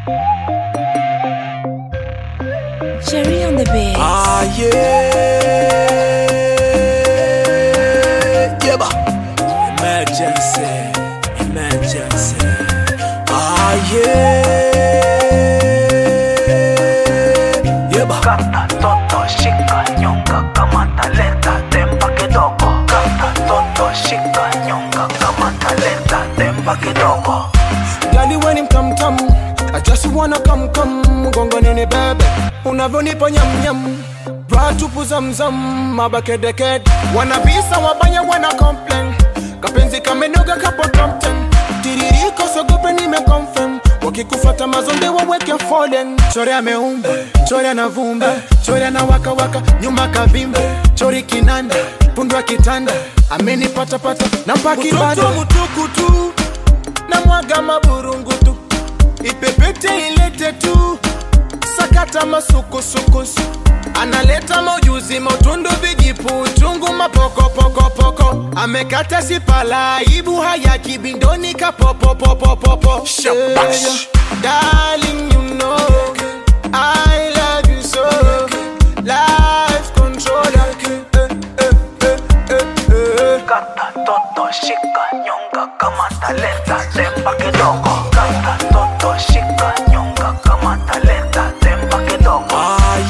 Cherry on the beat. Ah yeah, yeah ba. Emergency, emergency. Ah yeah, yeah ba. Kata toto shika nyonga kama talenta tempa kidogo Kata toto shika nyonga kama talenta tempa kidogo Gali weni mtamtam I just wanna come come Gongo nini bebe Unavyonipa nyam nyam Bra tupu zamzam Mabakedeked Wana visa wabaya wana complain Kapenzi kamenoga kapo top 10 Tiririko sogope nime confirm Wakikufata mazonde waweke fallen Chore ameumba, chore anavumba Chore anawaka waka, nyuma kavimba Chori kinanda, pundwa kitanda Amenipata pata, nampaki bado Mutuku tu na mwaga maburungutu ipepete ilete tu sakata masukusukusu analeta maujuzi mautundu vijipu uchungu mapokopokopoko amekata sipala ibu haya kibindoni kapopopopopopo Shabash. Darling, you know I love you so Life controller eh, eh, eh, eh, eh. Kata toto shika nyonga kama talenta tempa kidogo Kata toto shika nyonga kama talenta tempa kidogo Ah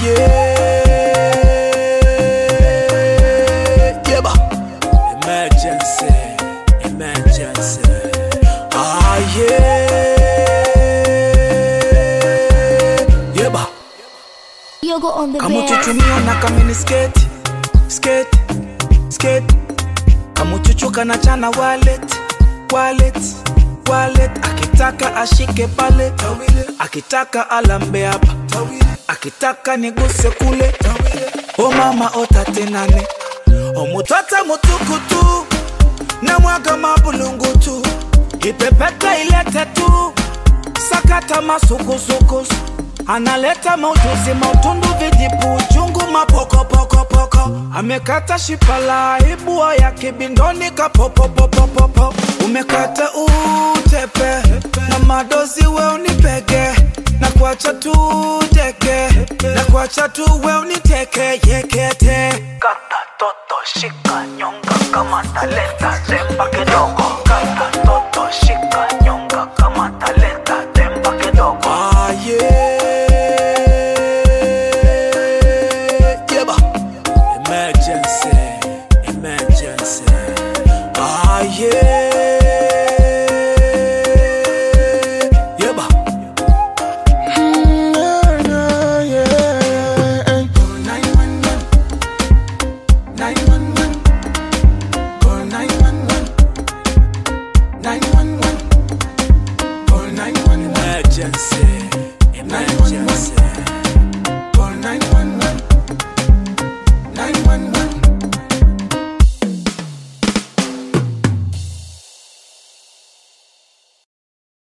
yeah, yeah ba. Emergency, emergency. Ah yeah, yeah ba. Yogo on the beat. kamuchuchumio na kamini sketi sketi sketi kamuchuchu kana chana wallet wallet wallet akitaka ashike pale akitaka alambe hapa akitaka niguse kule o mama otatenane omutata mutukutu na mwaga mabulungutu ipepete ilete tu sakata masukusukusu analeta maujuzi mautundu vijipu uchungu mapokopokopoko amekata shipala ibua ya kibindoni kapopopopopopo umekata utepe na madozi we unipege na kuacha tu teke na kuacha tu we uniteke yekete Kata toto shika nyonga kama talenta tempa kidogo Kata toto shika nyonga kama talenta tempa kidogo Ah yeah, yeah ba. Emergency, emergency. Ah yeah, yeah ba. Emergency.